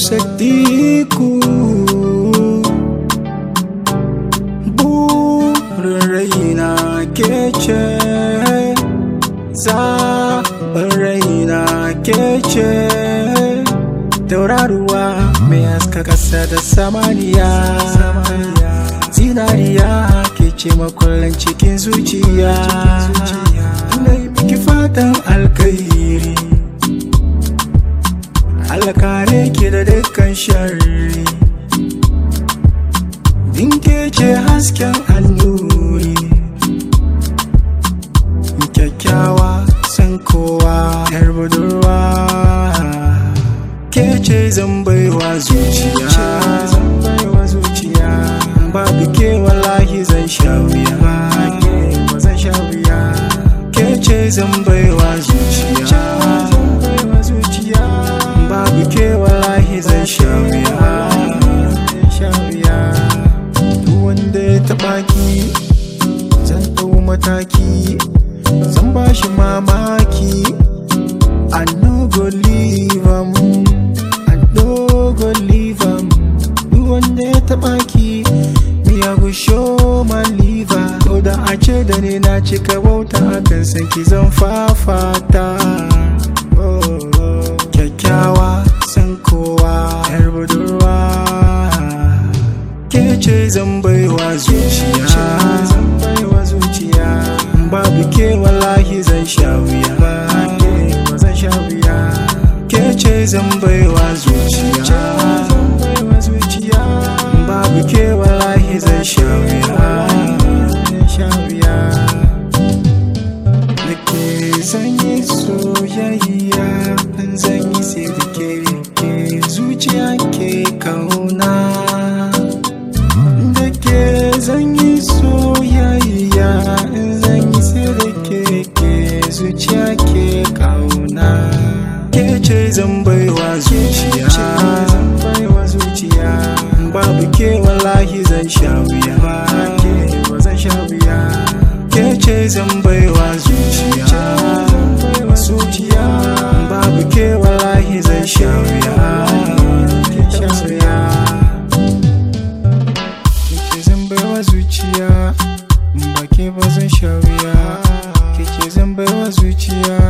sadiku burin raina ke ce zaɓin raina ke ce tauraruwa mai haska ƙasa da samaniya zinariya ke ce makullin cikin zuciya ina yi miki fatan alkairi Allah kare ki da dukkan sharri Dinke ce hasken annuri Kyakkyawa san kowa yar budurwa Ke ce zan baiwa zuciya Babu ke wallahi zan sha wuya zan sha wuya Ke ce zan baiwa zuciya babu ke wallahi zan sha wuya duk wanda ya taɓa ki zan ɗau mataki zan ba shi mamaki I no go leave am I no go leave am duk wanda ya taɓa ki me I go show my liver ko da a ce da ni na cika wauta akan san ki zan fafata oh, oh. kyakkyawa san kowa yar budurwa ke ce zan baiwa zuciya babu ke wallahi zan sha wuya ke ce zan baiwa zuciya babu ke wallahi zan sha wuya da ke zan yi soyayya zan yi sai da ke ke zuciya ke kauna da ke zan yi soyayya zan yi sai da ke ke zuciya ke kauna ke ce zan baiwa zuciya babu ke wallahi zan sha wuya ke ce zan baiwa zuciya zuciya babu ke wallahi zan sha wuya ke ce zan baiwa zuciya ba ke ba zan sha wuya ke ce zan baiwa zuciya